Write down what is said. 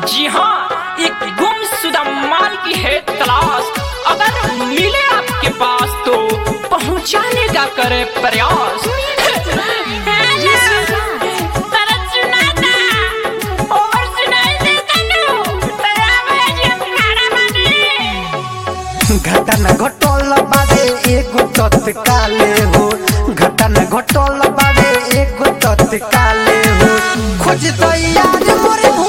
जी हाँ एक गुमशुदा माल की है तलाश अगर मिले आपके पास तो पहुंचाने का करे प्रयास घटना घटल बारे एगो तत्काले हो घटना घटल बारे एगो तत्काले हो खोज तो यार मोरे